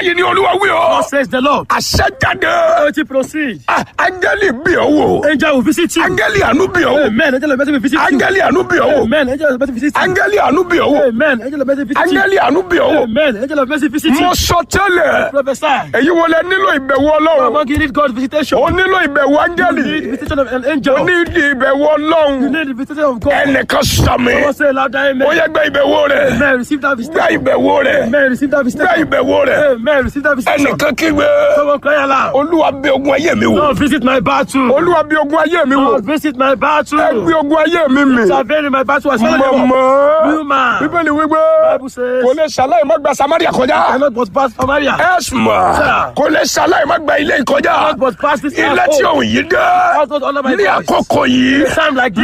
báyìí ni olúwa wí o. God says the Lord. àṣẹ jáde. Authority proceed. Ah, áńgẹ́lì bí ọ wò. Angel will visit you. áńgẹ́lì àánú bí ọ wò. Amen. Angel of mercy will visit you. áńgẹ́lì àánú bí ọ wò. Amen. Angel of mercy will visit you. áńgẹ́lì àánú bí ọ wò. Amen. Angel of mercy will visit you. áńgẹ́lì àánú bí ọ wò. Amen. Angel of mercy will visit you. mo sọ tẹ́lẹ̀. Prophesy. èyí wo lẹ nílò ìbẹ̀wò ọlọ́run. Among you need God's visitation. o nílò ìbẹ̀wò You áńgẹ́lì. need visitation of an angel. o ní ìbẹ̀wò You ọlọ́run. need the visitation of God. ẹnìkan sàmì. Someone say louder, ó amen. yẹ gbẹ ìbẹ̀wò rẹ̀. Amen. Receive that gbẹ visitation. ìbẹ̀wò rẹ̀. Amen. Receive that gbẹ visitation. ìbẹ̀wò rẹ̀. Amen. Receive that visitation. ẹnìkan kígbe. Someone cry aloud. olúwa bí ogun ayé mi wò. Lord, visit my battle. olúwa bí ogun ayé mi wò. Lord, visit my battle. ẹ gbé ogun ayé mi mì. Intervene in my battle. I swallow them up. mọ̀mọ́. Human. bíbélì wípé Bible says, kò lè ṣàlàyé má gba samaria kọjá. cannot but pass Samaria. ẹ̀sùnmọ̀ Sir. kò lè ṣàlàyé má gba ilé ìkọjá. Cannot but pass this ilé tí household. òun yìí dé Household under my ní voice. àkókò yìí. Time like this.